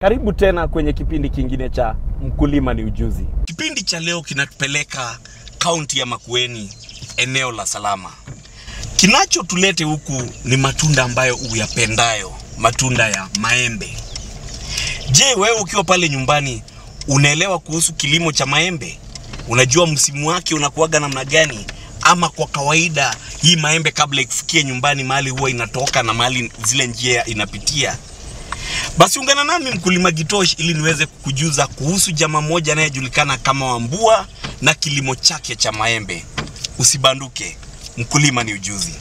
Karibu tena kwenye kipindi kingine cha Mkulima ni Ujuzi. Kipindi cha leo kinatupeleka kaunti ya Makueni, eneo la Salama. Kinachotulete huku ni matunda ambayo uyapendayo, matunda ya maembe. Je, wewe ukiwa pale nyumbani unaelewa kuhusu kilimo cha maembe? Unajua msimu wake unakuwaga namna gani? Ama kwa kawaida hii maembe kabla ikufikie nyumbani mahali huwa inatoka na mahali zile njia inapitia basi ungana nami mkulima Gitosh ili niweze kukujuza kuhusu jamaa mmoja anayejulikana kama Wambua na kilimo chake cha maembe. Usibanduke, mkulima ni ujuzi.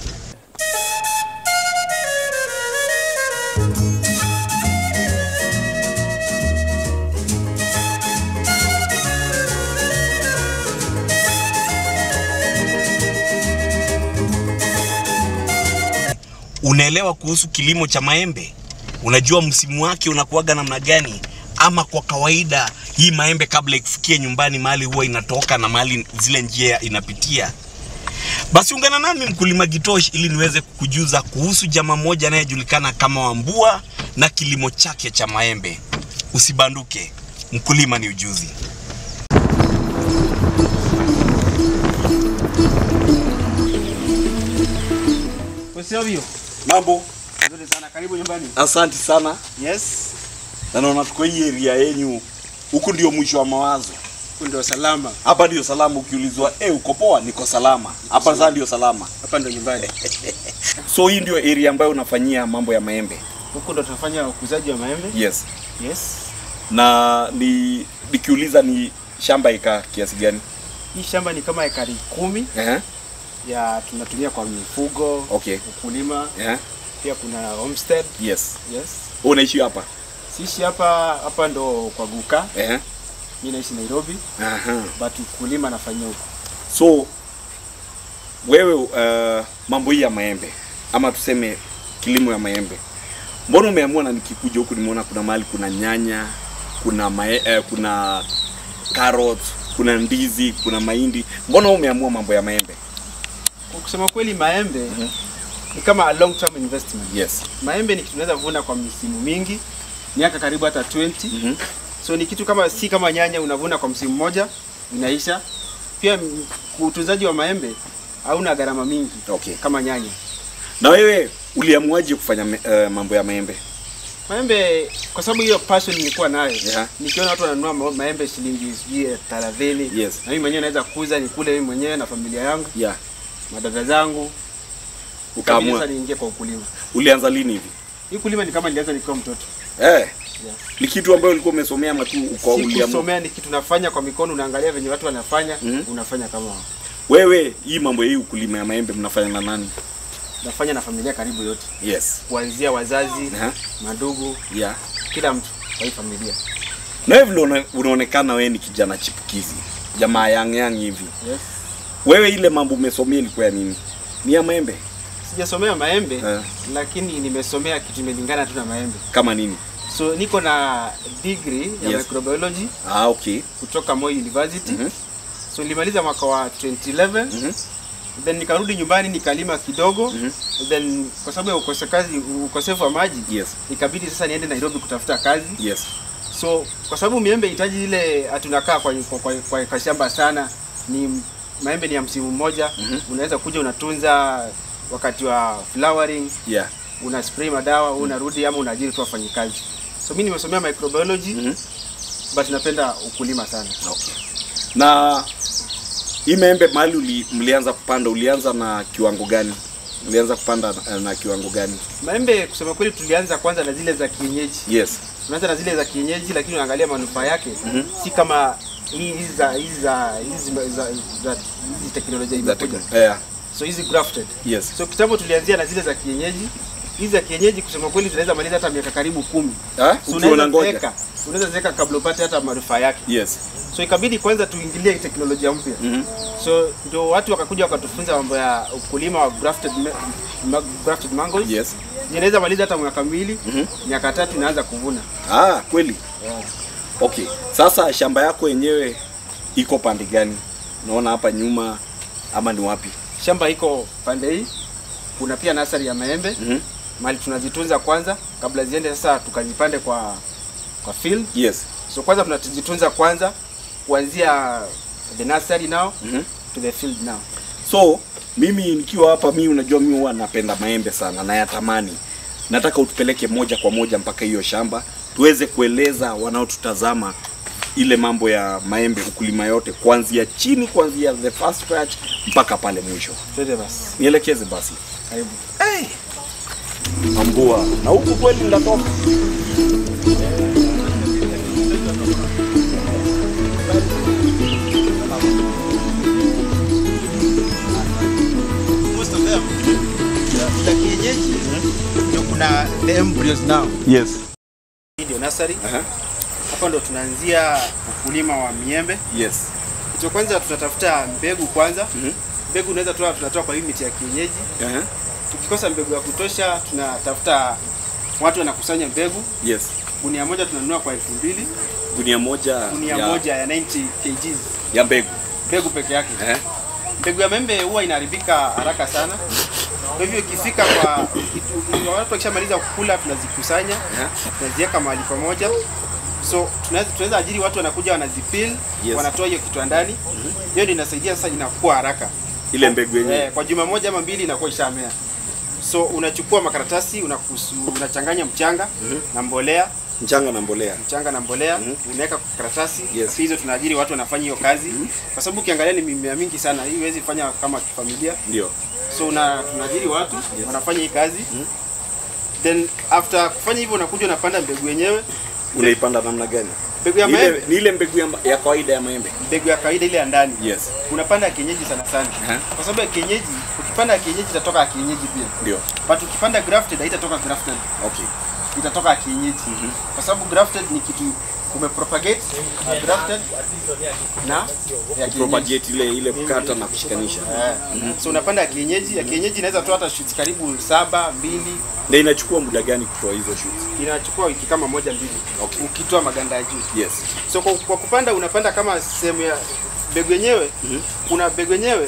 Unaelewa kuhusu kilimo cha maembe? Unajua msimu wake unakuwaga namna gani? Ama kwa kawaida hii maembe kabla ikufikie nyumbani mahali huwa inatoka na mahali zile njia inapitia. Basi ungana nami mkulima Gitosh ili niweze kukujuza kuhusu jamaa mmoja anayejulikana kama Wambua na kilimo chake cha maembe. Usibanduke, mkulima ni ujuzi. Usiovyo. Mambo, Nzuri sana. Karibu nyumbani. asante sana. Yes. Na naona tuko hii area yenyu, huku ndio mwisho wa mawazo. Huku ndio salama. Hapa ndio salama. Ukiulizwa eh, uko poa? Niko salama. Hapa sasa ndio salama. Hapa ndio nyumbani. So hii ndio area ambayo unafanyia mambo ya maembe? Huku ndio tunafanya ukuzaji wa maembe. Yes. Yes. Na ni nikiuliza ni shamba ika kiasi gani? Hii shamba ni kama ekari kumi Eh. ya tunatumia kwa mifugo, Okay. ukulima, Eh. pia kuna homestead. Yes. Yes. Wewe unaishi hapa? Sisi hapa hapa ndo kwa Guka. Eh. Mimi naishi Nairobi, Aha. but ukulima nafanyia huko. So wewe uh, mambo hii ya maembe ama tuseme kilimo ya maembe, mbona umeamua na nikikuja huku nimeona kuna mahali kuna nyanya, kuna mae, eh, kuna carrots, kuna ndizi, kuna mahindi, mbona wewe umeamua mambo ya maembe? Kwa kusema kweli maembe ni kama a long term investment. Yes. Maembe ni kitu tunaweza vuna kwa misimu mingi, miaka karibu hata 20. Mhm. So ni kitu kama si kama nyanya unavuna kwa msimu mmoja inaisha. Pia m- utunzaji wa maembe hauna gharama mingi Okay. kama nyanya. Na wewe uliamuaje kufanya me, uh, mambo ya maembe? Maembe kwa sababu hiyo passion nilikuwa nayo. Yeah. Nikiona watu wananunua ma- maembe shilingi sijui thelathini. Yes. Na mimi mwenyewe naweza kuuza nikule mimi mwenyewe na familia yangu, Yeah. madada zangu. Kabisa Ukaamua. sasa niingie kwa ukulima. Ulianza lini hivi? Hii kulima ni kama nilianza nikiwa mtoto. Eh. Ni kitu ambayo ulikuwa umesomea ama tu uko Si uliamua? kusomea ni kitu nafanya kwa mikono, unaangalia venye watu wanafanya, Mhm. unafanya kama wao. Wewe hii mambo ya hii ukulima ya maembe mnafanya na nani? Nafanya na familia karibu yote, Yes. kuanzia wazazi, Aha. madugu, Yeah. kila mtu kwa hii familia. Na wewe vile una- unaonekana wewe ni kijana chipukizi, jamaa yang yang hivi. Yes. Wewe ile mambo umesomea ilikuwa ya nini? Ni ya maembe? Sijasomea maembe Eh. lakini nimesomea kitu imelingana tu na maembe. Kama nini? So niko na degree ya Yes. microbiology Ah, okay. kutoka Moi University. Mhm. So nilimaliza mwaka wa 2011 Mhm. then nikarudi nyumbani nikalima kidogo Mhm. then kwa sababu ya ukosekazi ukosefu wa maji Yes. ikabidi sasa niende Nairobi kutafuta kazi. Yes. So kwa sababu miembe hitaji ile hatunakaa kwa, kwa, kwa, kwa, kwa shamba sana, ni maembe ni ya msimu mmoja. Mhm. Unaweza kuja unatunza wakati wa flowering, Yeah. una spray madawa, unarudi ama unaajiri tu wafanyikazi. So mimi nimesomea microbiology Mhm. but napenda ukulima sana. Okay. Na hii maembe mahali uli, mlianza kupanda ulianza na kiwango gani? Ulianza kupanda na, na kiwango gani? Maembe kusema kweli, tulianza kwanza na zile za kienyeji. Yes. Tunaanza na zile za kienyeji, lakini unaangalia manufaa yake Mhm. si kama hii- hizi za hizi za hizi za, za, za hizi teknolojia Za imekuja. tekno- Yeah. So hizi grafted Yes. So kitambo tulianzia na zile za kienyeji. Hizi za kienyeji kusema kweli zinaweza maliza hata miaka karibu kumi. Ah, So ukiwa unaweza unangoja. zeka, unaweza zeka kabla upate hata manufaa yake. Yes. So ikabidi kwanza tuingilie teknolojia mpya. Mhm. So ndio watu wakakuja wakatufunza mambo ya ukulima wa grafted, ma ma grafted mangoes. Yes. Inaweza maliza hata mwaka mbili, Mhm. miaka tatu inaanza kuvuna. Ah, kweli. Okay. Sasa shamba yako yenyewe iko pande gani? Naona hapa nyuma ama ni wapi? Shamba iko pande hii. Kuna pia nasari ya maembe Mhm. mali tunazitunza kwanza kabla ziende sasa tukazipande kwa kwa field. Yes. So kwanza tunajitunza kwanza kuanzia the nursery now Mhm. to the field now. So mimi nikiwa hapa, mimi unajua, mimi huwa napenda maembe sana na yatamani. Nataka utupeleke moja kwa moja mpaka hiyo shamba tuweze kueleza wanaotutazama ile mambo ya maembe, ukulima yote kuanzia chini, kuanzia the first scratch mpaka pale mwisho. Twende basi. Nielekeze basi. Karibu. Hey. Ambua na huku kweli ndatoka. Most of them za kienyeji ndio kuna the embryos now. Yes. Hii ndio nursery. Aha. Hapa ndo tunaanzia ukulima wa miembe. Yes. Kitu cha kwanza tunatafuta mbegu kwanza. Mhm. Mbegu unaweza toa tunatoa kwa hii miti ya kienyeji. Aha. Tukikosa mbegu ya kutosha tunatafuta watu wanakusanya mbegu. Yes. Gunia moja tunanunua kwa elfu mbili Gunia moja gunia ya, moja ya 90 kgs ya mbegu. mbegu peke yake. Eh? Mbegu ya maembe huwa inaharibika haraka sana, kwa hivyo ikifika kwa itu- watu wakishamaliza kukula tunazikusanya Aha. tunaziweka mahali pamoja, so tunaweza tunaweza ajiri watu wanakuja wanazipil Yes. wanatoa hiyo kitu ndani, hiyo ndio inasaidia sasa, inakuwa haraka Ile mbegu yenyewe. eh, kwa juma moja ama mbili inakuwa ishamea. So unachukua makaratasi unakusu, unachanganya mchanga na mbolea Mchanga na mbolea. mchanga na mbolea unaweka kwa karatasi Yes. hizo tunaajiri watu wanafanya hiyo kazi kwa sababu ukiangalia ni mimea mingi sana hii huwezi fanya kama familia Ndio. so una tunaajiri watu wanafanya hii kazi then after kufanya hivyo unakuja unapanda mbegu yenyewe Unaipanda namna gani? mbegu ya Ni ile, maembe ni ile mbegu ya, ya kawaida ya maembe. mbegu ya kawaida ile ya ndani Yes. unapanda ya kienyeji sana sana Aha. kwa sababu ya kienyeji ukipanda ya kienyeji itatoka ya kienyeji pia Ndio. but ukipanda grafted haitatoka grafted Okay. itatoka ya kienyeji kwa sababu grafted ni kitu umepropagate na grafted na ya kienyeji Propagate ile ile kukata na kushikanisha. Eh, so unapanda ya kienyeji ya kienyeji inaweza toa hata shoots karibu saba mbili Na inachukua muda gani kutoa hizo shoots? inachukua wiki kama moja mbili Okay. ukitoa maganda ya juu Yes. so kwa, kwa kupanda unapanda kama sehemu ya mbegu yenyewe kuna mbegu yenyewe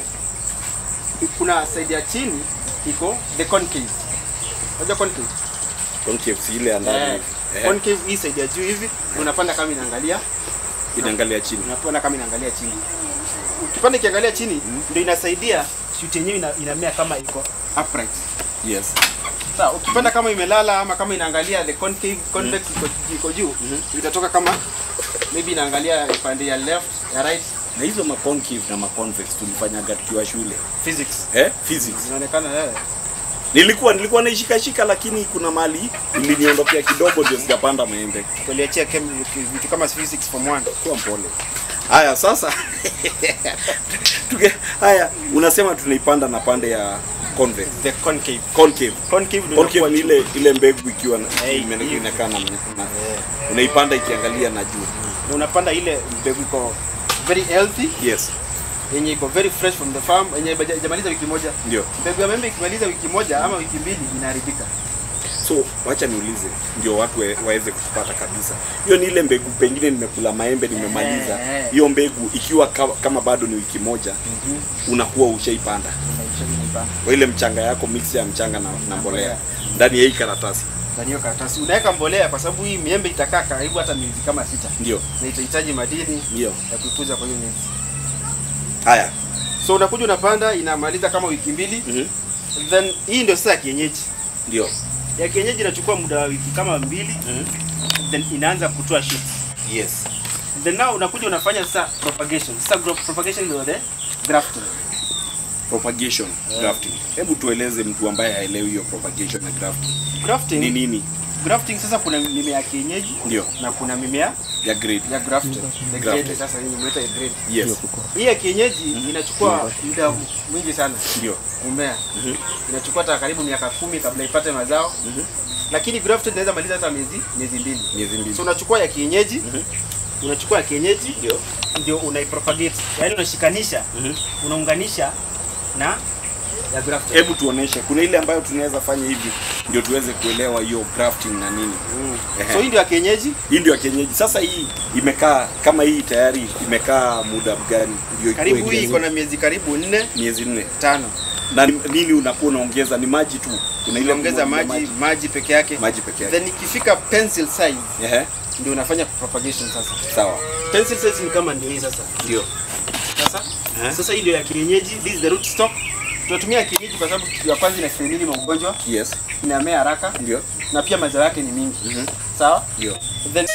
kuna side ya chini iko the concave unajua concave Concave si ile ya ndani. eh, Eh, concave hii side ya juu hivi unapanda kama inaangalia inaangalia chini. unapanda kama inaangalia chini ukipanda ikiangalia chini ndio inasaidia shoot yenyewe ina, inamea kama iko upright Yes. Sawa, ukipanda kama imelala ama kama inaangalia the concave convex iko, iko juu itatoka kama maybe inaangalia upande ya left ya right Na hizo ma concave na ma convex tulifanyaga tukiwa shule. physics Eh? Physics. inaonekana eh. Nilikuwa nilikuwa naishika shika lakini kuna mali iliniondokea kidogo ndio sijapanda maembe. tuliachia chem- vitu kama physics form 1 Kuwa mpole. Haya sasa. Tuge, haya unasema tunaipanda na pande ya convex. the concave Concave. concave ndio Concave inakuwa ni ile ile mbegu ikiwa na Eh, ime- hivi. inakaa na, na unaipanda ikiangalia na juu. na unapanda ile mbegu iko very healthy Yes. yenye iko very fresh from the farm yenye haija- haijamaliza wiki moja Ndio. mbegu ya maembe ikimaliza wiki moja ama wiki mbili inaharibika So wacha niulize ndio watu wa- waweze kutupata kabisa. Hiyo ni ile mbegu pengine nimekula maembe nimemaliza. Eh, eh. Hiyo mbegu ikiwa kama, kama bado ni wiki moja unakuwa ushaipanda. Kwa ile mchanga yako mix ya mchanga na, na mbolea ndani ya hii karatasi. ndani hiyo karatasi unaweka mbolea kwa sababu hii miembe itakaa karibu hata miezi kama sita Ndio. na itahitaji madini Ndio. ya kuikuza kwa hiyo miezi Haya. so unakuja unapanda inamaliza kama wiki mbili Mhm. then hii ndio sasa ya kienyeji Ndio. ya kienyeji inachukua muda wa wiki kama mbili then inaanza kutoa shoots Yes. then now unakuja unafanya sasa propagation sasa gro- propagation ndio the grafting Propagation, grafting. Hebu tueleze mtu ambaye haelewi hiyo propagation na grafting. grafting Ni nini? grafting sasa kuna mimea ya kienyeji Ndio. na kuna mimea Ya grade. ya grafted the Grafted. grade sasa hii imeita ya grade Yes. hii ya kienyeji inachukua muda mwingi sana Ndio. kumea inachukua hata karibu miaka kumi kabla ipate mazao lakini grafted inaweza maliza hata miezi miezi mbili Miezi mbili. so unachukua ya kienyeji unachukua ya kienyeji Ndio. ndio unaipropagate yaani unashikanisha unaunganisha na ya grafted Hebu tuoneshe kuna ile ambayo tunaweza fanya hivi ndio tuweze kuelewa hiyo grafting na nini. Ehe. so hii ndio ya kienyeji Hii ndio ya kienyeji. Sasa hii imekaa kama hii tayari imekaa muda gani? Ndio ikuwe karibu hii kiasi- iko na miezi karibu nne miezi nne. tano Na ni- nini unakuwa unaongeza? Ni maji tu. Kuna ile unaongeza kumwagilia maji maji peke yake maji peke yake. then ikifika pencil size Ehe. ndio unafanya propagation sasa. Sawa. Pencil size ni kama ndio hii sasa. Ndio. Sasa Eh. sasa hii ndio ya kienyeji, this is the root stock. Tunatumia ya kienyeji kwa sababu kitu ya kwanza inastahimili magonjwa, Yes. inamea haraka Ndio. na pia mazao yake ni mingi. Mhm. Sawa? Ndio. Then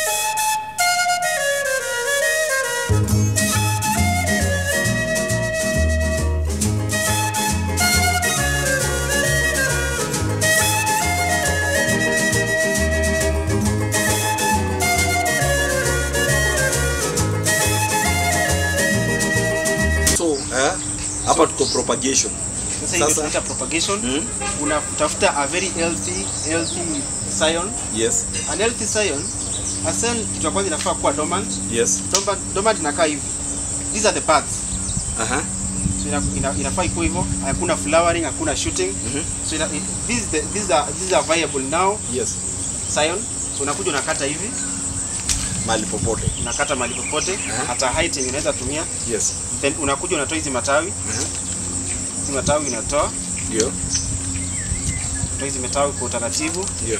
So, eh, hapa tuko propagation. sasa hiyo Sasa- tunaita propagation. Mhm. Unatafuta a very healthy healthy scion. Yes. An healthy scion, a scion kitu ya kwanza inafaa kuwa dormant. Yes. Dormant, dormant inakaa hivi. These are the parts. Aha. So ina, ina, inafaa ikuwe hivyo. Hakuna flowering, hakuna shooting. Mhm. So ina, it, this is the, these are these are viable now Yes. scion. So unakuja unakata hivi, Mahali popote. unakata mahali popote, Aha. hata height yenye unaweza tumia. Yes. Then unakuja unatoa hizi matawi, Aha. hizi matawi unatoa, Ndio. unatoa hizi matawi kwa utaratibu, Ndio.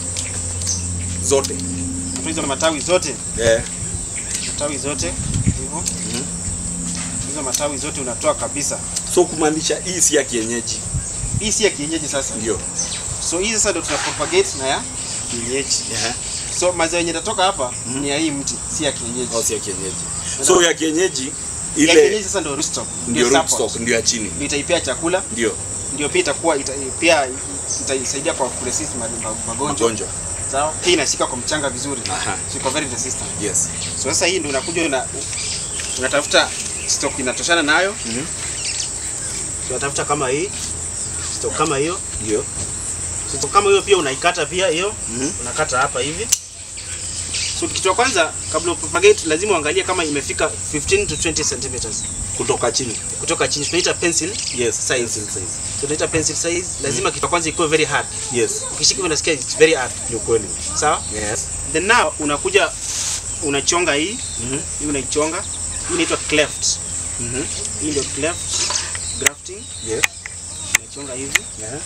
Zote. unatoa hizo matawi zote, Eh. matawi zote hivyo. Hizo matawi zote unatoa kabisa. So kumaanisha hii si ya kienyeji. Hii si ya kienyeji sasa. Ndio. So hii sasa ndio tuna propagate na ya kienyeji. Aha. So mazao yenye yatatoka hapa ni ya hii mti, si ya kienyeji. Au si ya kienyeji. So ya kienyeji ya kienyeji ile sasa ndio root stock, ndio root support. stock ndio ya chini. Ndio itaipea chakula, Ndio. ndio pia itakuwa ita, pia itaisaidia kwa kuresist ma- ma- magonjwa. Magonjwa. Sawa? Pia inashika kwa mchanga vizuri. Aha. So iko very resistant. Yes. So sasa hii ndio unakuja una unatafuta stock inatoshana nayo. Mhm. Unatafuta kama hii stock kama hiyo. Ndio. Stock kama hiyo pia unaikata pia hiyo. Mhm. Unakata hapa hivi. So kitu cha kwanza kabla upropagate lazima uangalie kama imefika 15 to 20 centimeters Kutoka chini. kutoka chini. Tunaita pencil Yes. size. Pencil size. Tunaita pencil size. Lazima kitu cha kwanza ikuwe very hard. Yes. Ukishika hivi unasikia it's very hard. Ni kweli. Sawa? Yes. Then now unakuja unachonga hii, Mhm. hii unaichonga. Hii inaitwa cleft. Mhm. Hii ndio cleft grafting. Yes. Unachonga hivi. Yeah.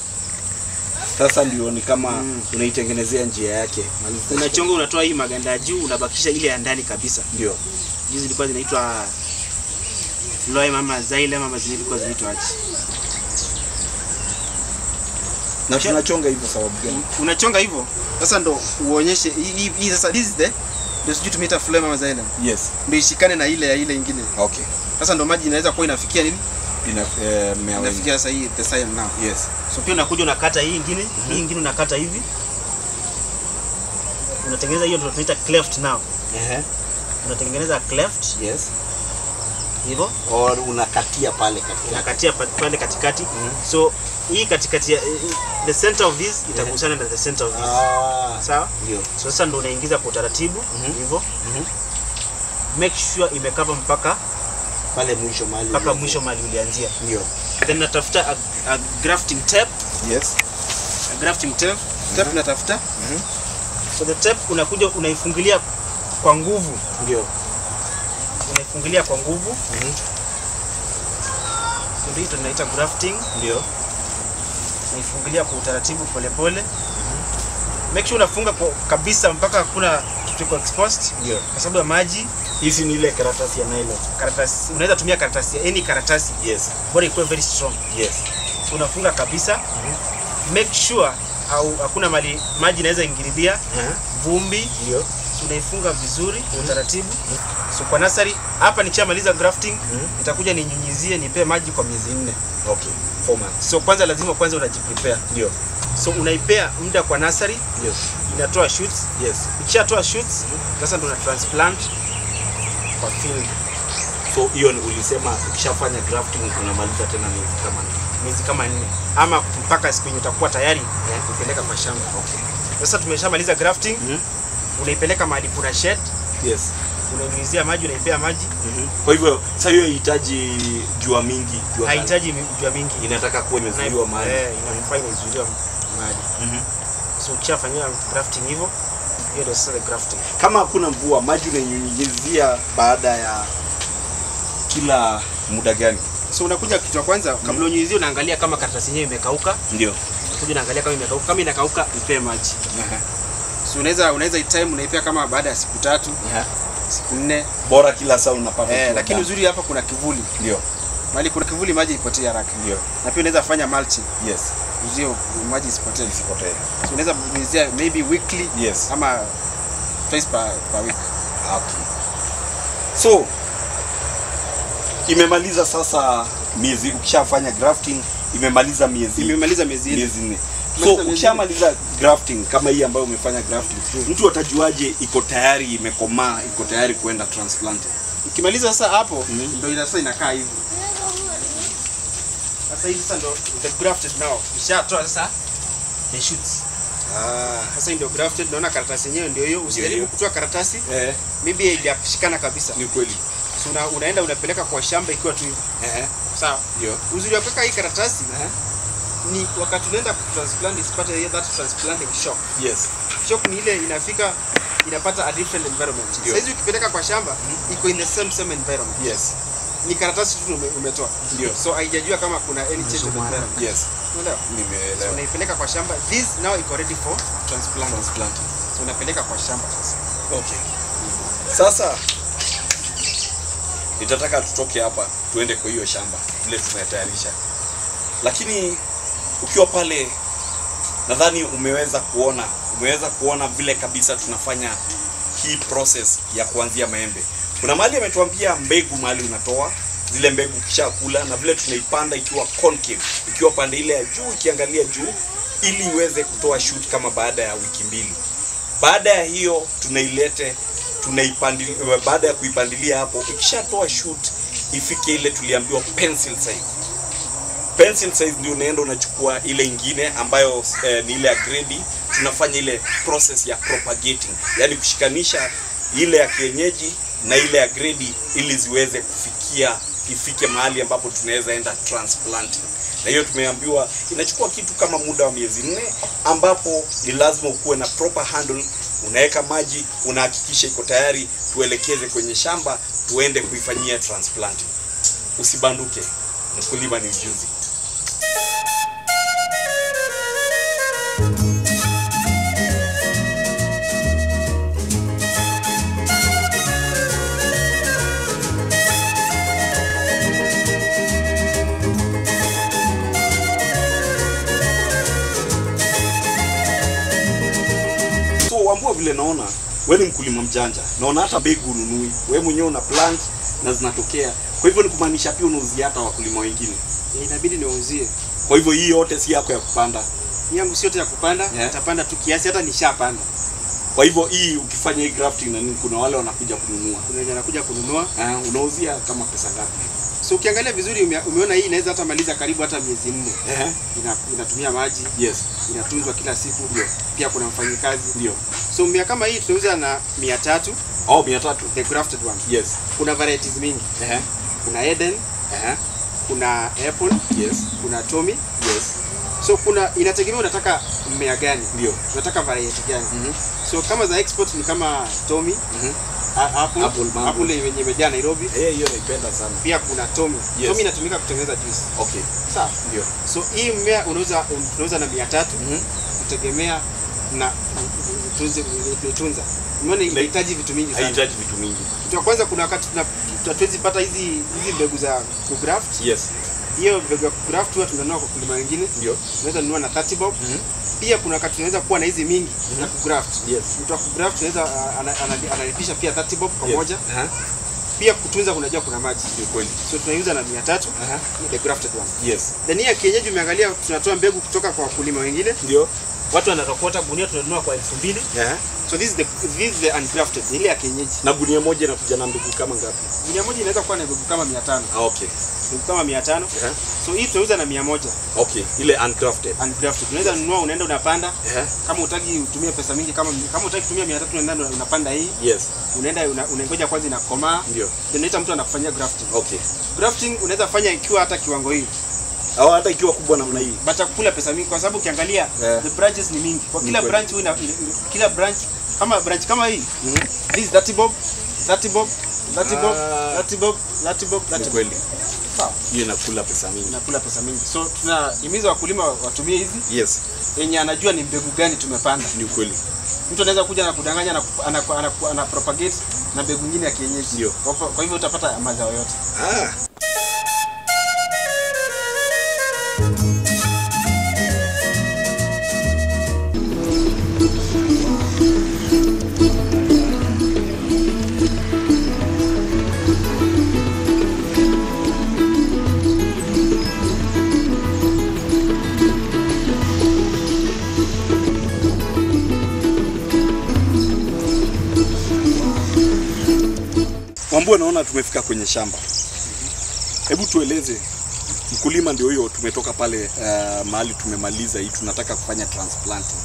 Sasa ndio ni kama Mm. unaitengenezea njia yake. Maliza. Unachonga unatoa hii maganda ya juu, unabakisha ile ya ndani kabisa. Ndio. Hizi zilikuwa zinaitwa phloem ama xylem ama zilikuwa zinaitwa aje. Na tunachonga hivyo sababu gani? Unachonga hivyo. Sasa ndo uonyeshe hii hii- hii sasa this is the ndio sijui tumeita phloem ama xylem. Yes. Ndio ishikane na ile ya ile ingine. Okay. Sasa ndo maji inaweza kuwa inafikia nini? Ina eh, mmea wengi. Inafikia sasa hii the xylem now. Yes. So pia unakuja unakata hii ingine, hii ingine unakata hivi. Unatengeneza hiyo ndio tunaita cleft now. Ehe. Unatengeneza cleft Yes. hivyo, Or unakatia pale katikati. unakatia pa- pale katikati. So hii katikati ya the center of this itagusana na the center of this. Ah. Sawa? Ndio. So sasa ndio unaingiza kwa utaratibu Mhm. hivyo. Mhm. Make sure imekava mpaka Pale mwisho mahali. mpaka ulianzia. mwisho mahali ulianzia. Ndio. Then natafuta a, a grafting tape, Yes. a grafting tape. Tape unatafuta. So the tape unakuja unaifungilia kwa nguvu. Ndio. unaifungilia kwa nguvu Mhm. So ndio hii tunaita grafting Ndio. unaifungilia kwa utaratibu polepole make sure unafunga kwa kabisa mpaka hakuna kitu iko exposed Ndio. kwa sababu ya maji Hizi ni ile karatasi ya nylon. karatasi unaweza tumia karatasi any karatasi Yes. bora ikuwe very strong Yes. so unafunga kabisa make sure au hakuna mali maji inaweza ingililia Aha. vumbi Ndio. so unaifunga vizuri kwa utaratibu so kwa nasari hapa nikishamaliza grafting nitakuja ninyunyizie nipe maji kwa miezi nne Okay. Four months. so kwanza lazima kwanza unajiprepare Ndio. so unaipea muda kwa nasari Ndio. inatoa shoots Yes. ikishatoa shoots sasa ndo una transplant kwa field So hiyo ni ulisema ukishafanya grafting unamaliza tena miezi kama nne. miezi kama nne ama mpaka siku yenye utakuwa tayari kupeleka kwa shamba sasa tumeshamaliza grafting Mhm. unaipeleka mahali kuna shed Yes. unainyunyizia maji unaipea maji Kwa hivyo sasa hiyo inahitaji jua mingi, jua kali. hahitaji mi- jua mingi inataka kuwa imezuiliwa mahali. Eh, inafaa inazuiliwa mahali Mhm. so ukishafanyia grafting hivyo hiyo ndio sasa the grafting Kama hakuna mvua, maji unainyunyizia baada ya kila muda gani? so unakuja kitu cha kwanza kabla unyunyizie unaangalia kama karatasi yenyewe imekauka Ndio. unakuja unaangalia kama imekauka kama inakauka ipee maji So unaweza unaweza hii time unaipea kama baada ya siku tatu, siku nne. Bora kila saa unapata. Eh, ukiwa lakini ndani. uzuri hapa kuna kivuli. ndio Mahali kuna kivuli maji ipotee haraka. ndio Na pia unaweza fanya mulching. yes Uzio maji isipotee. isipotee. So unaweza nyunyizia maybe weekly Yes. ama twice per, per week. Okay. So imemaliza sasa miezi ukishafanya grafting imemaliza miezi Imemaliza miezi nne. miezi nne. So Imemaliza miezi ukishamaliza grafting kama hii ambayo umefanya grafting, mtu atajuaje iko tayari imekomaa, iko tayari kuenda transplanted? Ukimaliza sasa hapo Mhm. ndio ina sasa inakaa hivi. Sasa hivi sasa ndio the grafted now. Ushatoa sasa the shoots. Ah, Sasa hii ndio grafted, naona karatasi yenyewe ndio hiyo. Usijaribu hiyo. kutoa karatasi eh, maybe haijashikana kabisa. ni kweli. So una, unaenda unapeleka kwa shamba ikiwa tu hivi. Eh, Sawa. ndio. Uzuri wa kuweka hii karatasi Eh, ni wakati unaenda kutransplant isipate hiyo that transplanting shock. yes. Shock ni ile inafika inapata a different environment. Ndio. Sasa hizi ukipeleka kwa shamba iko in the same same environment. Yes. Ni karatasi tu ume- umetoa. Ndio. So haijajua kama kuna any change of environment. Yes. Unaelewa? So Nimeelewa. unaipeleka kwa shamba. This now iko ready for transplant. Transplanting. So unapeleka kwa shamba sasa. Okay. Sasa nitataka tutoke hapa tuende kwa hiyo shamba vile tumetayarisha, lakini ukiwa pale, nadhani umeweza kuona umeweza kuona vile kabisa tunafanya hii process ya kuanzia maembe. Kuna mahali ametuambia mbegu mahali unatoa zile mbegu kisha kula na vile tunaipanda ikiwa concave, ikiwa pande ile ya juu ikiangalia juu, ili iweze kutoa shoot kama baada ya wiki mbili. Baada ya hiyo tunailete tunaipandilia, baada ya kuipandilia hapo, ikishatoa shoot ifike ile tuliambiwa pencil size. Pencil size ndio unaenda unachukua ile ingine ambayo eh, ni ile ya grade, tunafanya ile process ya propagating, yani kushikanisha ile ya kienyeji na ile ya grade ili ziweze kufikia ifike mahali ambapo tunaweza enda transplanting na hiyo tumeambiwa inachukua kitu kama muda wa miezi nne, ambapo ni lazima ukuwe na proper handle, unaweka maji, unahakikisha iko tayari, tuelekeze kwenye shamba, tuende kuifanyia transplanting. Usibanduke, mkulima ni ujuzi. So Wambua, vile naona wewe ni mkulima mjanja, naona hata mbegu ununui wewe mwenyewe, una plant na zinatokea. Kwa hivyo ni kumaanisha pia unauzia hata wakulima wengine. Ya, Inabidi niwauzie. Kwa hivyo hii yote si yako ya kupanda. Hii yangu sio yote ya kupanda, Yeah. nitapanda tu kiasi hata nishapanda. Kwa hivyo hii ukifanya hii grafting na nini, kuna wale wanakuja kununua. Kuna wenye anakuja kununua. Uh, unauzia kama pesa ngapi? So ukiangalia vizuri ume, umeona hii inaweza hata maliza karibu hata miezi nne. Eh, Ina, inatumia maji, yes, inatunzwa kila siku. Pia kuna mfanyikazi. ndio. So mmea kama hii tunauza na mia tatu Oh, mia tatu. the grafted one. Yes. Kuna varieties mingi. Eh, Kuna Eden, eh, kuna Apple, yes, kuna Tommy. yes, So kuna inategemea unataka mmea gani. ndio. Unataka variety gani. Mhm. So kama za export ni kama Tommy, Mhm. a- Apple, Apple mango. Apple yenye imejaa Nairobi. Eh, hiyo naipenda sana. Pia kuna Tommy. Yes. Tommy inatumika kutengeneza juice. Okay, Sawa. ndio. So hii mmea unauza unauza na mia tatu Mhm. kutegemea na utunze utunza. Umeona inahitaji vitu mingi sana. Haihitaji vitu mingi. Kitu ya kwanza kuna wakati tuna hatuwezi pata hizi hizi mbegu za kugraft. Yes, Hiyo mbegu ya kugraft huwa tunanunua kwa kulima wengine. ndio. Tunaweza nunua na 30 bob. Mhm. Pia kuna wakati tunaweza kuwa na hizi mingi za kugraft. Yes. Mtu wa kugraft tunaweza uh, ana- ana- analipisha pia 30 bob kwa Yes. moja. Aha, Pia kutunza unajua kuna maji. Ndio kweli. So tunaiuza na 300 Aha. the grafted one. Yes. Then hii ya kienyeji umeangalia tunatoa mbegu kutoka kwa wakulima wengine. Ndio. Watu wanarokota gunia tunanunua kwa elfu mbili. Aha. So this is the this is the ungrafted, ile ya kienyeji. Na gunia moja inakuja na mbegu kama ngapi? Gunia moja inaweza kuwa na mbegu kama 500. Ah, okay. Mbegu kama 500. Aha. So hii tunauza na 100 Okay, ile uncrafted. ungrafted. Unaweza nunua unaenda unapanda. Aha. Kama utaki utumie pesa mingi kama kama utaki kutumia 300 unaenda unapanda hii. Yes, Unaenda una- unangoja kwanza inakomaa. ndio. Then unaita mtu anakufanyia grafting. Okay. Grafting unaweza fanya ikiwa hata kiwango hii. Au hata ikiwa kubwa namna hii. But kula pesa mingi kwa sababu ukiangalia Yeah. the branches ni mingi. Kwa Ni kila kweli. branch huwa ina- ina- kila branch kama branch kama hii Mhm. This is 30 bob, 30 bob, 30 bob, Ah. 30 bob, 30 bob, 30 Ni bob. kweli. Sawa. hiyo inakula pesa mingi. Inakula pesa mingi. So tunahimiza wakulima watumie hizi Yes, yenye anajua ni mbegu gani tumepanda. ni ukweli. Mtu anaweza kuja na kudanganya na ana, ana, ana propagate na mbegu nyingine ya kienyeji. Ndio. Kwa, kwa hivyo utapata mazao yote. Ah. Wambua, naona tumefika kwenye shamba. Hebu tueleze, mkulima ndio huyo, tumetoka pale uh, mahali tumemaliza hii, tunataka kufanya transplanting.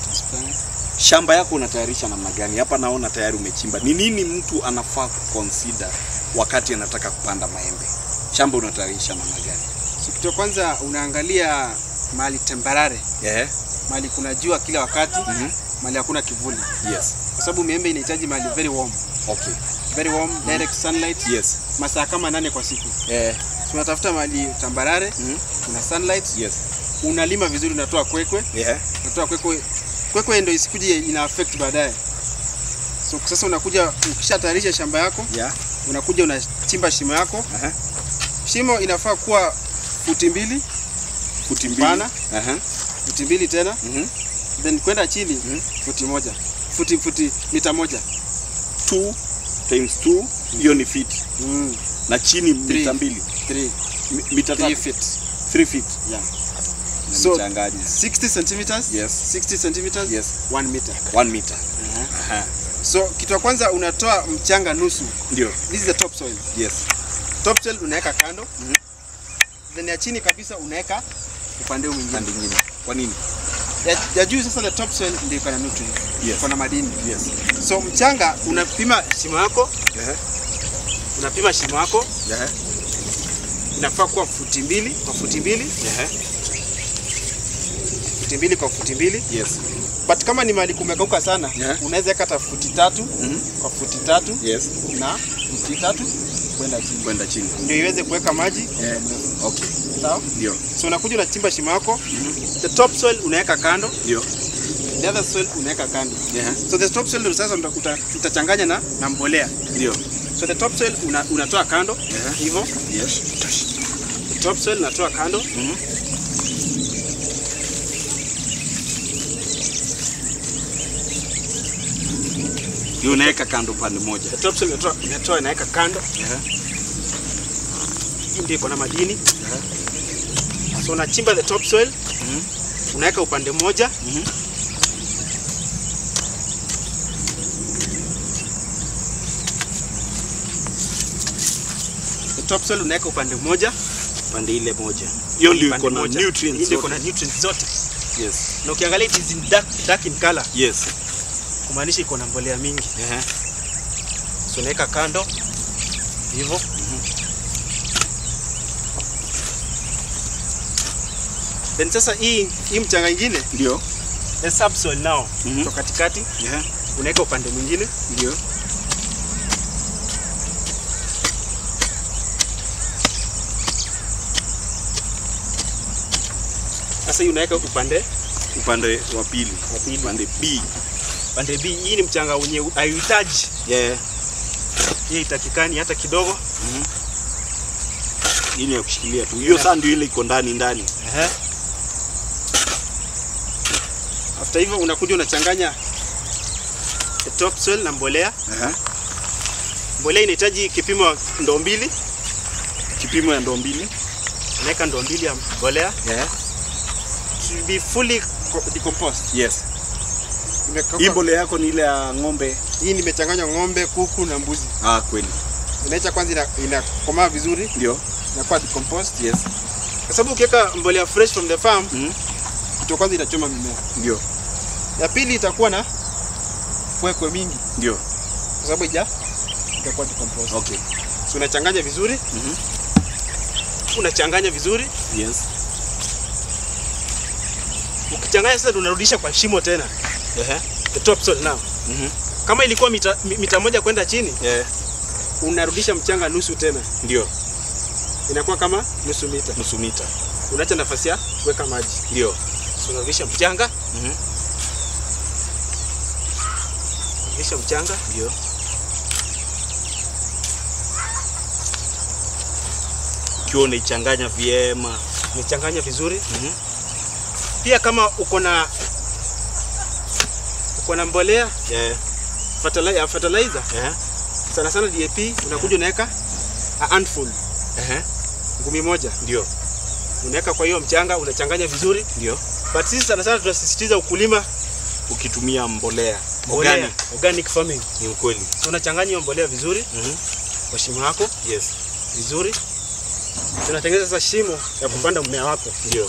Shamba yako unatayarisha namna gani? Hapa naona tayari umechimba. Ni nini mtu anafaa kuconsider wakati anataka kupanda maembe? Shamba unatayarisha namna gani? So, kitu cha kwanza unaangalia mahali tembarare, Yeah. mahali kuna jua kila wakati, Mhm. mahali hakuna kivuli, Yes. kwa sababu miembe inahitaji mahali very warm, Okay. very warm direct sunlight Yes. masaa kama nane kwa siku. Eh. So, unatafuta mahali tambarare, Mhm. kuna sunlight, Yes. unalima vizuri, unatoa kwekwe, Yeah. unatoa kwekwe, kwekwe ndio isikuje ina affect baadaye. So sasa unakuja ukishatayarisha shamba yako, Yeah. unakuja unachimba shimo yako. Aha. Shimo inafaa kuwa futi mbili, Futi mbili. Pana. Aha. futi mbili tena Mhm. then kwenda chini Mhm. futi moja, futi futi mita moja. 2 times 2 hiyo ni feet. Mm. Na chini Three. mita mbili. Three, Mi- Mita three tatu. feet. 3 feet. Yeah. So- Nimechanganya. 60 centimeters. Yes. 60 centimeters. Yes. 1 meter. 1 meter. Aha. So kitu ya kwanza unatoa mchanga nusu. Ndio. This is the top soil. Yes. Top soil unaweka kando. Mhm. Then ya chini kabisa unaweka upande huu mwingine. Pande nyingine. Kwa nini? Ya, ya juu sasa the top soil ndio iko na nutrients. Yes. Iko na madini. Yes. So mchanga unapima shimo yako, Yeah. unapima shimo yako Yeah. inafaa kuwa futi mbili kwa futi mbili, Yeah. futi mbili kwa futi mbili. Yes. But kama ni mahali kumekauka sana, Yeah. unaweza weka hata futi tatu Mhm. kwa futi tatu Yes. na futi tatu kwenda chini, Kwenda chini. ndio iweze kuweka maji. Yeah. Okay. Sawa? Ndio. So unakuja unachimba shimo yako, the top soil unaweka kando, Ndio. the other soil unaweka kando. Yeah. So the top soil ndio sasa uta- uta- utachanganya na, na mbolea. Ndio. So the top soil una, unatoa kando Yeah. hivyo, Yes. the top soil unatoa kando Mhm. Hiyo unaweka kando pande moja. the top soil unatoa unatoa inaweka kando. Yeah. Hii ndio iko na madini. So unachimba the top soil Mhm. unaweka upande mmoja Mhm. the top soil unaweka upande mmoja Pande ile moja. Hiyo ndio upande iko na mmoja. Hii nutrients. ndio iko na zote. nutrients zote, Yes. na ukiangalia it is in dark, dark in color, Yes. kumaanisha iko na mbolea mingi. Yeah. So unaweka kando hivyo. Then sasa hii hii mchanga ingine Ndio. the subsoil now Mhm. so katikati Yeah. unaweka upande mwingine Ndio. sasa hii unaweka upande Upande wa pili. wa pili Upande B. upande B. Hii ni mchanga wenye hauhitaji, Yeah. hii itakikani hata kidogo. Hii ni ya kushikilia tu. Hiyo saa ndio ile iko ndani ndani. Ehe. After hivyo unakuja unachanganya the top soil na mbolea. Aha. Mbolea inahitaji kipimo ndoo mbili, Kipimo ya ndoo mbili. unaweka ndoo mbili ya mbolea Yeah. to be fully co- decomposed. Yes. Imekauka- Hii mbolea yako ni ile ya ng'ombe. Hii nimechanganya ng'ombe, kuku na mbuzi. Ah, kweli. Inaacha kwanza ina- inakomaa vizuri, Ndio. inakuwa decomposed. Yes. Kwa sababu ukiweka mbolea fresh from the farm, Mhm. kitu ya kwanza itachoma mimea. Ndio. Ya pili itakuwa na kwekwe mingi Ndio. kwa sababu ija itakuwa decomposed. Okay. So unachanganya vizuri, Mhm. unachanganya vizuri. Yes. Ukichanganya sasa unarudisha kwa shimo tena. Ehe. The top soil now. Mhm. Kama ilikuwa mita, mi- mita moja kwenda chini, Yeah. unarudisha mchanga nusu tena. Ndio. inakuwa kama nusu mita. nusu mita. Unaacha nafasi ya kuweka maji. Ndio. So, unarudisha mchanga, Mhm. rudisha mchanga, Ndio. Ukiwa unaichanganya vyema. nichanganya vizuri. Mhm. Pia kama uko na uko na mbolea Yeah. fertilizer, fertilizer Eh. sana sana DAP unakuja unaweka a handful Eh. ngumi moja Ndio. unaweka kwa hiyo mchanga unachanganya vizuri Ndio. but sisi sana sana tunasisitiza ukulima Ukitumia mbolea mbolea, organic organic farming ni ukweli. so unachanganya hiyo mbolea vizuri Mhm. kwa shimo yako Yes. vizuri tunatengeneza sasa shimo ya kupanda mmea wako Ndio.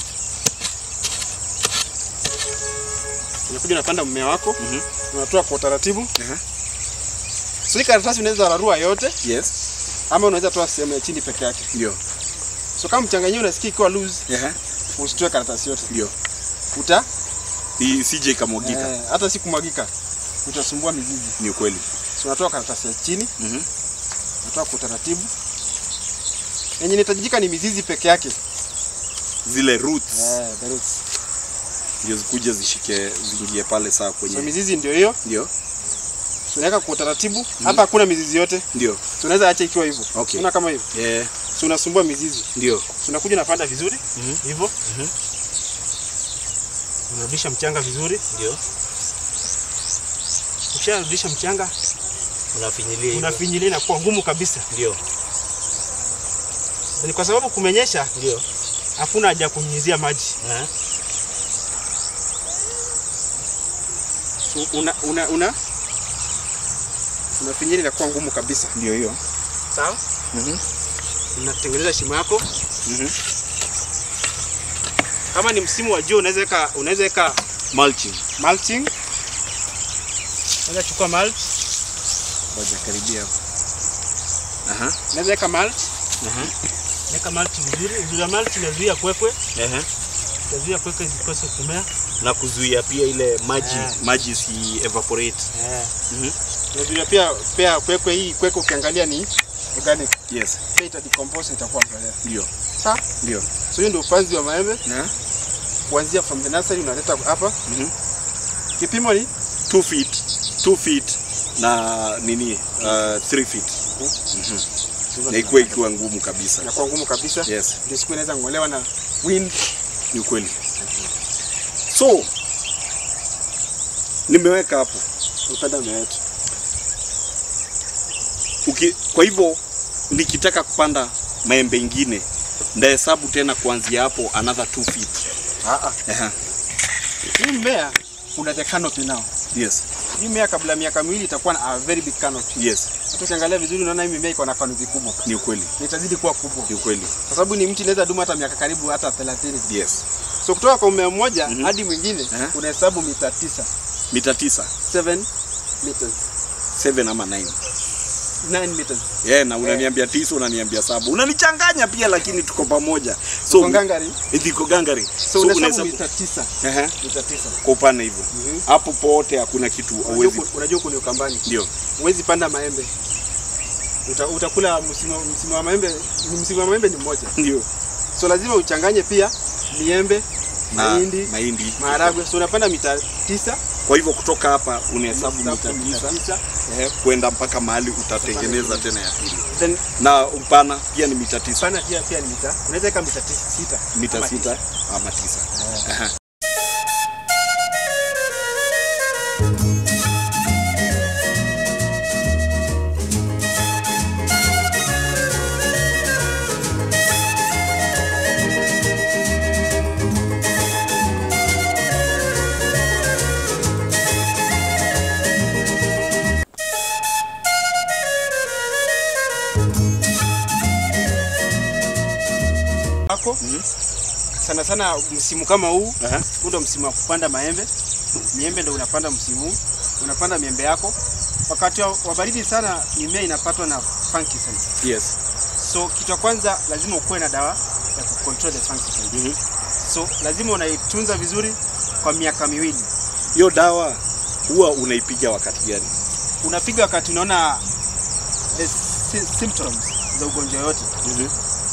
unakuja unapanda mmea wako Mhm. unatoa kwa utaratibu Aha. so hii karatasi unaweza rarua yote Yes. ama unaweza toa sehemu ya chini peke yake Ndio. so kama mchanganyio unasikia ikiwa loose Eh. usitoe karatasi yote Ndio. uta Isije ikamwagika. eh, hata si kumwagika utasumbua mizizi Ni ukweli. so unatoa karatasi ya chini Mhm. unatoa kwa utaratibu yenye inahitajika ni mizizi peke yake Zile roots eh, the roots. ndio zikuje zishike ziingie pale saa so kwenye. mizizi ndio hiyo Ndio. so unaweka kwa utaratibu hapa hakuna mizizi yote Ndio. so unaweza acha ikiwa hivyo Okay. una kama hivyo Eh. so unasumbua mizizi Ndio. so unakuja unapanda vizuri Mhm. hivyo Mhm. unarudisha mchanga vizuri Ndio. ukisharudisha mchanga Unafinyilia. hivyo. unafinyilia inakuwa ngumu kabisa Ndio. ni kwa sababu kumenyesha Ndio. hakuna haja ya kunyunyizia maji Eh. so una una una unafinyilia inakuwa ngumu kabisa Ndio hiyo. sawa Mhm. unatengeneza shimo yako Mhm. kama ni msimu wa jua unaweza weka unaweza weka Mulching. mulching unaweza chukua mulch Ngoja karibia hapo. Aha. unaweza weka mulch Aha. weka mulch vizuri uzuri wa mulch inazuia kwekwe Ehe. inazuia kwekwe zikose kumea Na kuzuia pia ile maji Eh. maji si evaporate. eh Mhm. inazuia pia pia kwekwe hii kwekwe ukiangalia ni organic Yes. pia ita decompose itakuwa mbolea Ndio. sawa Ndio. so hiyo ndio upanzi wa maembe Eh. kuanzia from the nursery unaleta hapa Mhm. kipimo ni 2 feet. 2 feet na nini? Uh, 3 feet. Mhm. Na ikuwe ikiwa ngumu kabisa. inakuwa ngumu kabisa Yes. ndio siku inaweza ng'olewa na wind Ni ukweli. So nimeweka hapo. upenda mmea wetu Uki, kwa hivyo nikitaka kupanda maembe ingine ndahesabu tena kuanzia hapo another 2 feet. ah ah Ehe. hii mmea una the canopy now Yes. hii mmea kabla ya miaka miwili itakuwa na a very big canopy Yes. hata ukiangalia vizuri unaona hii mimea iko na canopy kubwa Ni ukweli. na itazidi kuwa kubwa Ni ukweli. kwa sababu ni mti inaweza dumu hata miaka karibu hata 30 Yes. so kutoka kwa mmea mmoja Mhm. hadi mwingine Eh. unahesabu mita tisa Mita tisa. 7 meters 7 ama 9. 9 meters Yeah, na unaniambia tisa unaniambia saba. Unanichanganya pia lakini tuko pamoja. So Uko ngangari ndiko gangari. so, unahesabu mita tisa Ehe. mita tisa Kwa upana hivyo. Mhm. Hapo pote hakuna kitu Unajua hauwezi. ku- unajua huku ni ukambani Ndio. huwezi panda maembe Uta, utakula msimu, msimu wa maembe ni msimu wa maembe ni mmoja Ndio. so lazima uchanganye pia miembe Na mahindi mahindi. maharagwe so unapanda mita tisa Kwa hivyo kutoka hapa unahesabu mita Unahesabu mita tisa tisa eh, kwenda mpaka mahali utatengeneza tena ya pili. then Na upana pia ni mita tisa. pana pia pia ni mita unaweza weka mita tisa sita Mita ama sita ama tisa. Aha. wako sana sana msimu kama huu Aha. huu ndo msimu wa kupanda maembe miembe ndo unapanda msimu huu unapanda miembe yako wakati wa wa baridi sana mimea inapatwa na fungicide Yes. so kitu cha kwanza lazima ukuwe na dawa ya kucontrol the fungicide Mhm. so lazima unaitunza vizuri kwa miaka miwili Hiyo dawa huwa unaipiga wakati gani? unapiga wakati unaona the sy- symptoms za ugonjwa yote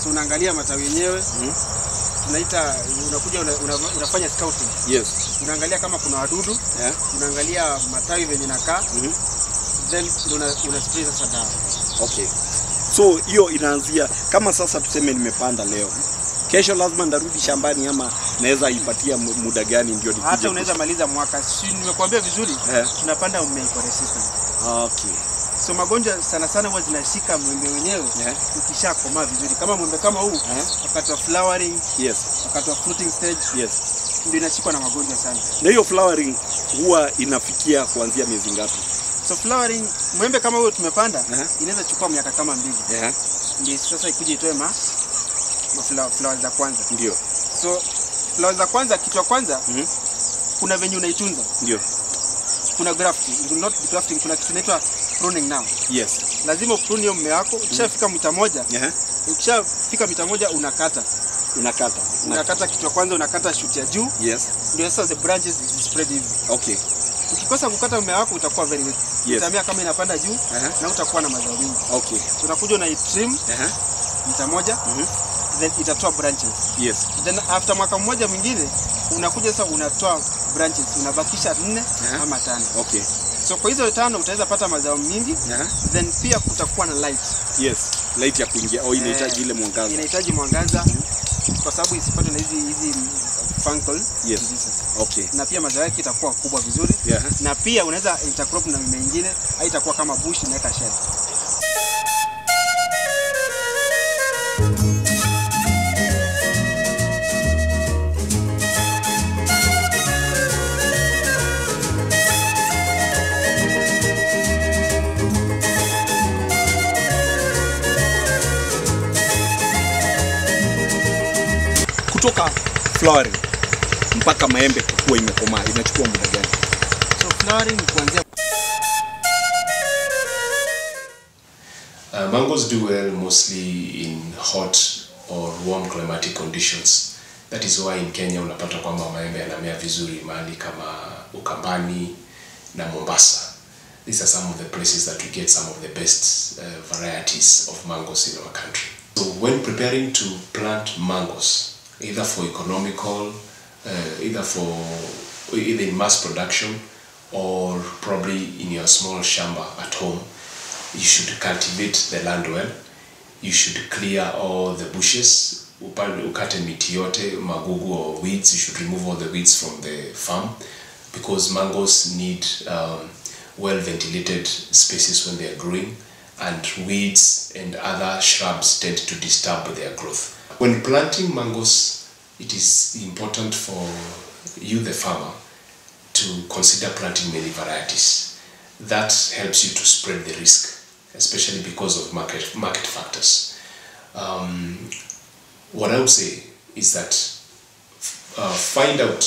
So unaangalia matawi yenyewe, Mhm. tunaita unakuja una, una, unafanya scouting. Yes. Unaangalia kama kuna wadudu, Yeah. unaangalia matawi venye nakaa, Mhm. then ndio una, una spray sasa dawa. Okay. So hiyo inaanzia kama sasa tuseme nimepanda leo. Kesho lazima ndarudi shambani ama naweza ipatia mu- muda gani ndio nikuje? Hata unaweza maliza mwaka. Si nimekuambia vizuri, Eh. tunapanda mmea resistant. Okay. So magonjwa sana sana huwa zinashika mwembe wenyewe Yeah. ukishakomaa vizuri, kama mwembe kama huu Eh. wakati wa flowering, Yes. wakati wa fruiting stage Yes. ndio inashikwa na magonjwa sana. Na hiyo flowering huwa inafikia kuanzia miezi ngapi? So flowering, mwembe kama huo tumepanda Aha. inaweza chukua miaka kama mbili Yeah. ndio sasa ikuje itoe ma, ma flower, flowers za kwanza. Ndio. So flowers za kwanza, kitu cha kwanza Mhm. kuna venye unaitunza, Ndio. kuna grafting, not grafting, kuna kitu inaitwa pruning now. Yes. Lazima uprune hiyo mmea wako, ukishafika mita moja, Yeah. ukishafika mita moja unakata, Unakata. Una- unakata kitu cha kwanza, unakata shoot ya juu, Yes. ndio sasa the branches spread hivi. Okay. Ukikosa kukata mmea wako utakuwa very weak. Yes. Utamea kama inapanda juu Aha. na utakuwa na mazao mengi. Okay. So unakuja unaitrim Aha. mita moja Mhm. then itatoa branches. Yes. Then after mwaka mmoja mwingine unakuja sasa unatoa branches, unabakisha nne Aha. ama tano. Okay. So kwa hizo tano utaweza pata mazao mingi, Aha. then pia kutakuwa na light. Yes. Light ya kuingia au inahitaji ile mwangaza. Inahitaji mwangaza kwa sababu isipatwe na hizi hizi fungal Yes. diseases. Okay. Na pia mazao yake itakuwa kubwa vizuri, Yeah. na pia unaweza intercrop na mimea mingine, haitakuwa kama bush inaweka shade. Kutoka flowering mpaka maembe kuwa imekomaa inachukua muda gani? So flowering ni kuanzia Uh, mangoes do well mostly in hot or warm climatic conditions. That is why in Kenya unapata kwamba maembe yanamea vizuri mahali kama Ukambani na Mombasa. These are some of the places that we get some of the best uh, varieties of mangoes in our country. So when preparing to plant mangoes, either for economical, uh, either for either in mass production or probably in your small shamba at home, you should cultivate the land well you should clear all the bushes upande ukate miti yote magugu or weeds you should remove all the weeds from the farm because mangoes need um, well ventilated spaces when they are growing and weeds and other shrubs tend to disturb their growth when planting mangoes it is important for you the farmer to consider planting many varieties. That helps you to spread the risk, especially because of market market factors. Um, what I would say is that uh, find out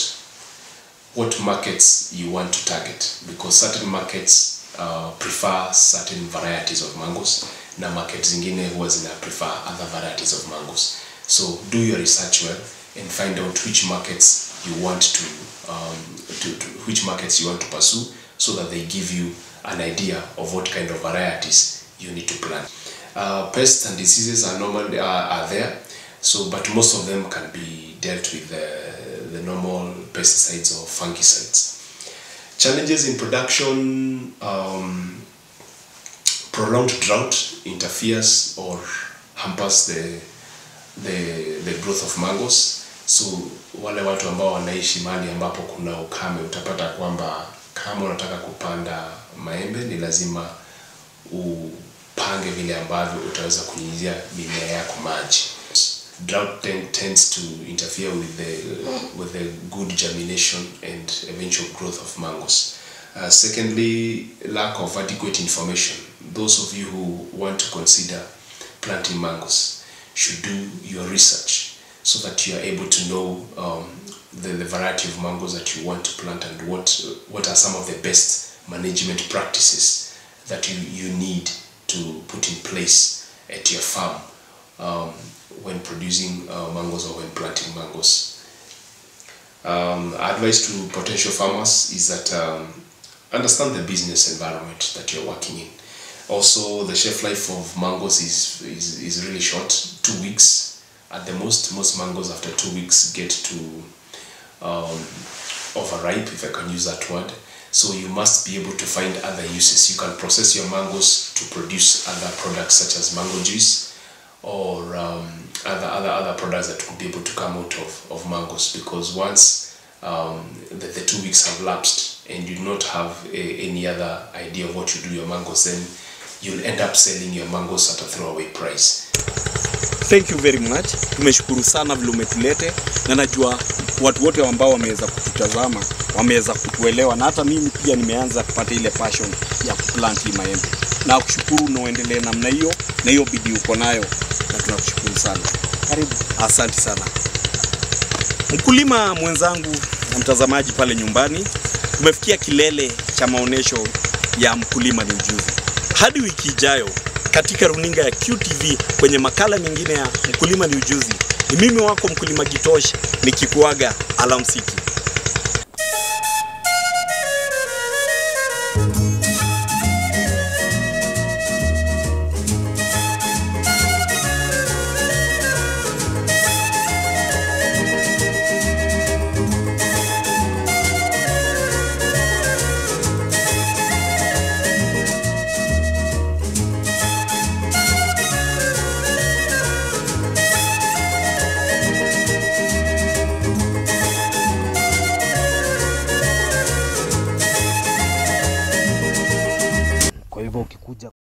what markets you want to target because certain markets uh, prefer certain varieties of mangoes na market zingine huwa zina prefer other varieties of mangoes so do your research well and find out which markets you want to, um, to, to which markets you want to pursue so that they give you an idea of what kind of varieties you need to plant uh, pests and diseases are normally are, are there so but most of them can be dealt with the, the normal pesticides or fungicides challenges in production um, prolonged drought interferes or hampers the, the, the growth of mangoes so wale watu ambao wanaishi mahali ambapo kuna ukame utapata kwamba kama unataka kupanda maembe ni lazima upange vile ambavyo utaweza kunyunyizia mimea yako maji drought ten, tends to interfere with the with the good germination and eventual growth of mangoes uh, secondly lack of adequate information those of you who want to consider planting mangoes should do your research so that you are able to know um, the, the variety of mangoes that you want to plant and what what are some of the best management practices that you, you need to put in place at your farm um, when producing uh, mangoes or when planting mangoes. Um, advice to potential farmers is that um, understand the business environment that you're working in. Also, the shelf life of mangoes is, is, is really short, two weeks at the most most mangoes after two weeks get to um, overripe if i can use that word so you must be able to find other uses you can process your mangoes to produce other products such as mango juice or um, other, other other products that could be able to come out of, of mangoes because once um, the, the two weeks have lapsed and you do not have a, any other idea of what you do with your mangoes then you'll end up selling your mangoes at a throwaway price Thank you very much. Tumeshukuru sana vile umetulete, na najua watu wote ambao wameweza kututazama wameweza kutuelewa, na hata mimi pia nimeanza kupata ile passion ya kuplant hii maembe. Na kushukuru na uendelee namna hiyo, na hiyo bidii uko nayo, na tunakushukuru sana. Karibu, asante sana mkulima mwenzangu na mtazamaji pale nyumbani. Tumefikia kilele cha maonyesho ya mkulima ni ujuzi. Hadi wiki ijayo katika runinga ya QTV kwenye makala mengine ya mkulima ni ujuzi. Ni mimi wako mkulima Gitosh nikikuaga alamsiki. Kwa hivyo ukikuja